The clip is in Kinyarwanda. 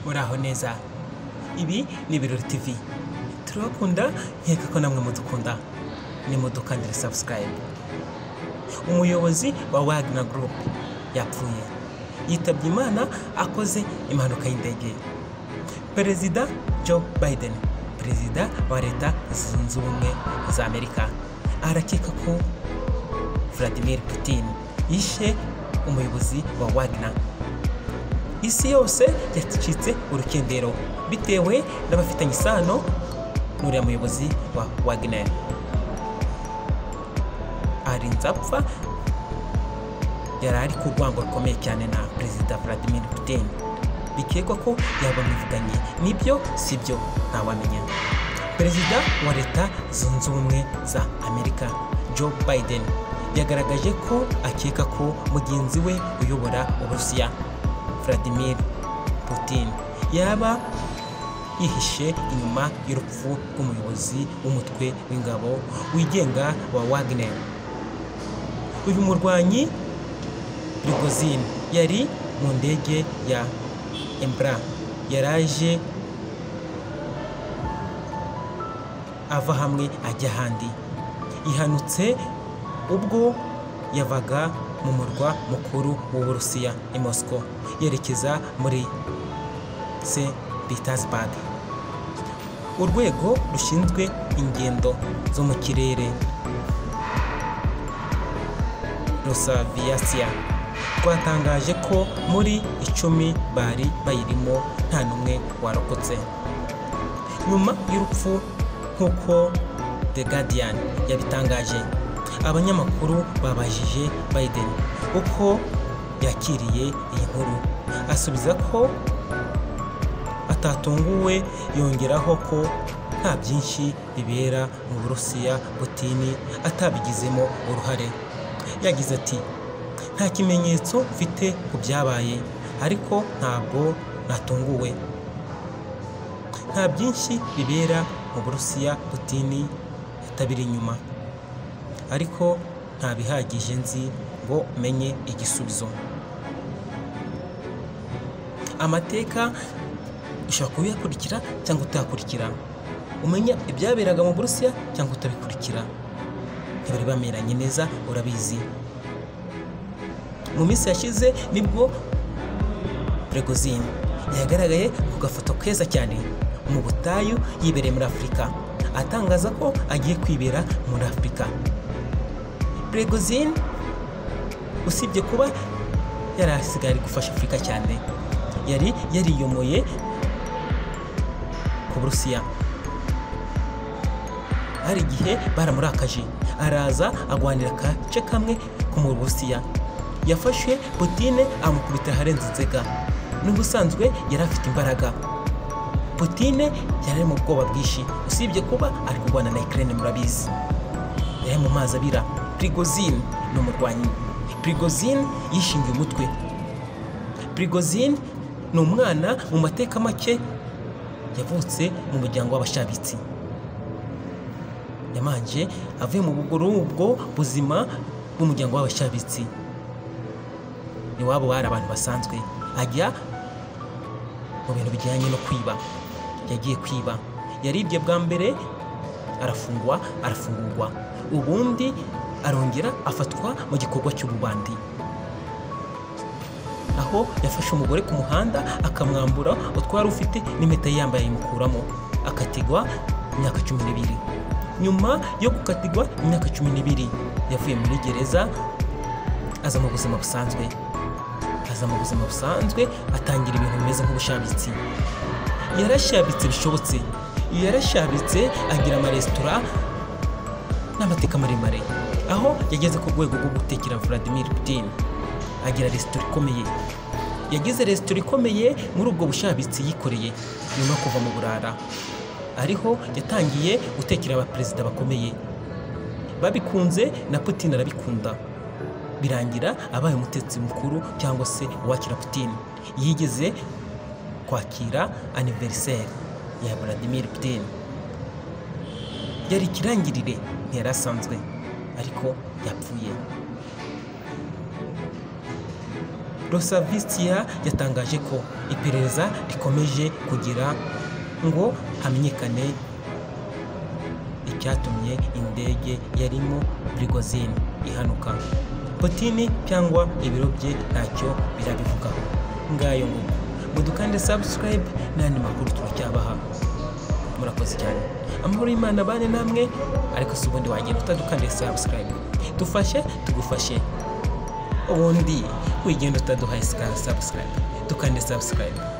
uraho neza ibi ni ibirori tv turabakunda nkeka ko namwe mudukunda nimudukandire sabusikarayibu umuyobozi wa wagina gurupe yapfuye yitabye imana akoze impanuka y'indege perezida joe biden perezida wa leta zunze ubumwe za amerika arakeka ko vladimir putin yishe umuyobozi wa wagina isi yose yacitse urukendero bitewe n'abafitanye isano n'uriya muyobozi wa wagner arinze apfa yari ari ku rwango rukomeye cyane na perezida vladimir putin bikekwa ko yaba amuvuganye nibyo si byo ntawamenya perezida wa leta zunze ubumwe za amerika joe biden yagaragaje ko akeka ko mugenzi we uyobora uburusiya vladimir putin yaba yihishe inyuma y'urupfu rw'umuyobozi w'umutwe w'ingabo wigenga wa wagner uyu murwanyi Prigozhin yari mu ndege ya Embra yaraje ava hamwe ajya ahandi ihanutse ubwo yavaga mu murwa mukuru w'uburusiya i Moscow yerekeza muri St Petersburg urwego rushinzwe ingendo zo mu kirere Rosaviasiya rwatangaje ko muri icumi bari bayirimo nta n'umwe warokotse nyuma y'urupfu nk'uko The Guardian yabitangaje abanyamakuru babajije Biden uko yakiriye iyi nkuru asubiza ko atatunguwe yongeraho ko nta byinshi bibera mu Burusiya Putini atabigizemo uruhare yagize ati nta kimenyetso mfite ku byabaye ariko ntabwo natunguwe nta byinshi bibera mu burusiya putini atabiri inyuma ariko nta bihagije nzi ngo menye igisubizo amateka ushobora kubiyakurikira cyangwa utayakurikira umenya ibyaberaga mu burusiya cyangwa utabikurikira ntibari bameranye neza urabizi mu minsi yashize nibwo Prigozhin yagaragaye ku gafoto keza cyane mu butayu yibereye muri afurika atangaza ko agiye kwibera muri afurika Prigozhin usibye kuba yari asigaye ari gufasha afurika cyane yari yariyomoye ku burusiya hari igihe baramurakaje araza agwanira agace kamwe ko mu burusiya yafashe Putine amukubita aharenze inzega n'ubusanzwe yari afite imbaraga Putine yari ari mu bwoba bwinshi usibye kuba ari kurwana na Ukraine murabizi yari mu mazi abira Prigozhin ni umurwanyi Prigozhin yishingiye umutwe Prigozhin ni umwana mu mateka make yavutse mu muryango w'abashabitsi yamanje avuye mu buguru ubwo buzima bw'umuryango w'abashabitsi iwabo bari abantu basanzwe ajya mu bintu bijyanye no kwiba yagiye kwiba yaribye bwa mbere arafungwa arafungurwa ubundi arongera afatwa mu gikorwa cy'ububandi aho yafashe umugore ku muhanda akamwambura utwari ufite n'impeta yambaye ayimukuramo akatigwa imyaka cumi n'ibiri nyuma yo gukatigwa imyaka cumi n'ibiri yavuye muri gereza aza mu buzima busanzwe akaza mu buzima busanzwe atangira ibintu bimeze nk'ubushabitsi yarashabitse bishobotse yarashabitse agira amaresitora n'amateka maremare aho yageze ku rwego rwo gutekera Vladimir Putin agira resitora ikomeye yagize resitora ikomeye muri ubwo bushabitsi yikoreye nyuma yo kuva mu burara ariho yatangiye gutekera abaperezida bakomeye babikunze na Putin arabikunda birangira abaye umutetsi mukuru cyangwa se uwakira Putin yigeze kwakira aniveriseri ya Vladimir Putin yari ikirangirire ntiyari asanzwe ariko yapfuye rosavisiya yatangaje ko iperereza rikomeje kugira ngo hamenyekane icyatumye indege yarimo burigozini ihanuka potini cyangwa ibiro bye ntacyo birabivugaho ngayo nguko ngo dukande sabusikarayibe n'andi makuru turacyabaha murakoze cyane amahoro y'imana abane namwe ariko si ubundi wagenda utadukandira sabusikarayibe dufashe tugufashe ubundi wigenda utaduhaye sabusikarayibe dukande sabusikarayibe